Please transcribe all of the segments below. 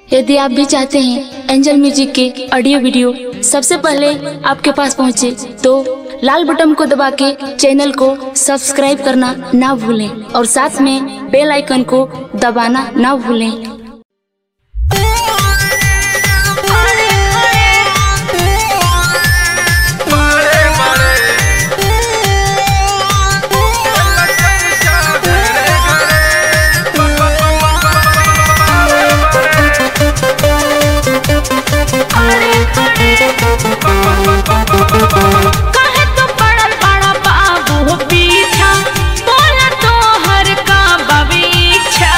यदि आप भी चाहते हैं एंजल म्यूजिक के ऑडियो वीडियो सबसे पहले आपके पास पहुंचे तो लाल बटन को दबा के चैनल को सब्सक्राइब करना ना भूलें और साथ में बेल आइकन को दबाना ना भूलें बड़े बड़े चर्चा घरे घरे बड़े बड़े काहे तो पड़ल बड़ा बाबू हो पीछा बोला तो हर का बवीछा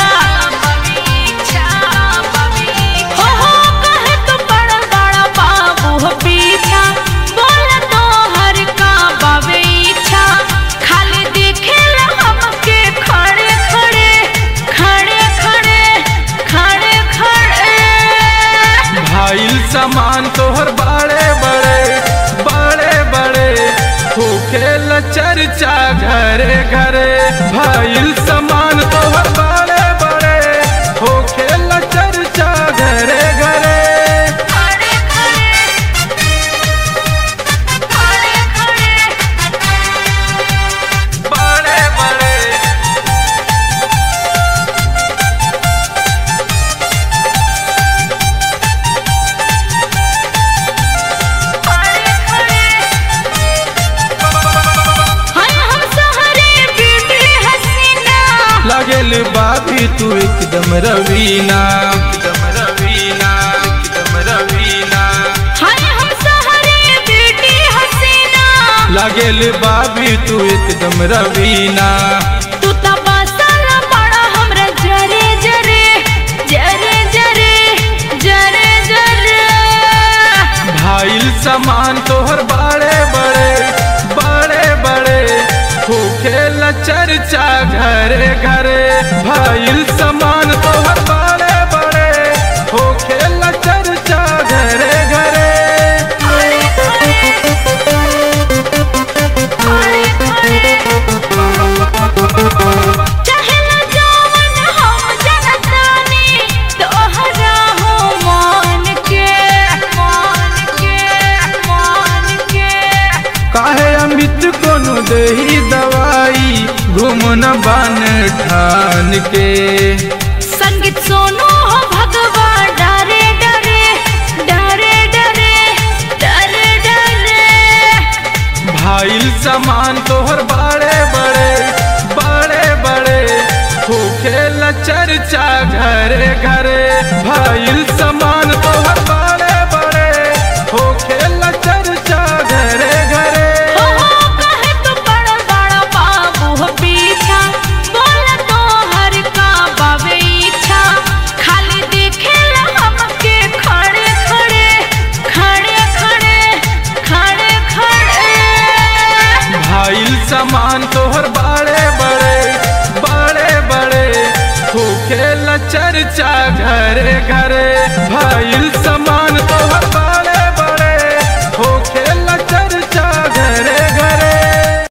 हो हो काहे तो पड़ल बड़ा बाबू हो पीछा बोला तो हर का बवीछा खाली दिखेला हमके खड़े खड़े खड़े खड़े खड़े खड़े भाईल सामान तोहर बड़े बड़े बड़े बड़े होखेल चर्चा घरे घरे भाईल सामान तोहर बड़े बड़े होखेल चर्चा घरे घरे खड़े खड़े खड़े खड़े बड़े बड़े हाय हम सहरे ब्यूटी हसीना लागेल बाबी तू एकदम रवीना एकदम रवीना एकदम रवीना हाय हम सहरे ब्यूटी हसीना लागेल बाबी तू एकदम रवीना तू त बसल बड़ा हमरा जरे जरे जरे जरे जरे जरे भाईल सामान तोहर बड़े बड़े बड़े बड़े होखेल चर्चा घरे घरे भाईल सामान तोहर बड़े बड़े होखेल चर्चा घरे घरे चाहेला जवन हम जनतानी तोहरा हो मान के मान के मान के काहे अमित कोनो देही दवाई घूमन बन ठान के संगीत सोनो हो भगवा डरे डरे डरे डरे डरे डरे भाईल सामान तोहर बड़े बड़े बड़े बड़े होखेल चर्चा घरे घरे भाईल सामान तोहर बड़े बड़े होखेल चर्चा घरे घरे हो हो कहे तो बड़ा बड़ा बाबू हो पीछा बोल तो हर का बाबे इच्छा खाली दिखेला हमके खड़े खड़े खड़े खड़े खड़े खड़े भाईल सामान तोहर बड़े बड़े बड़े बड़े होखेल चर्चा घरे घरे भाईल सामान तोहर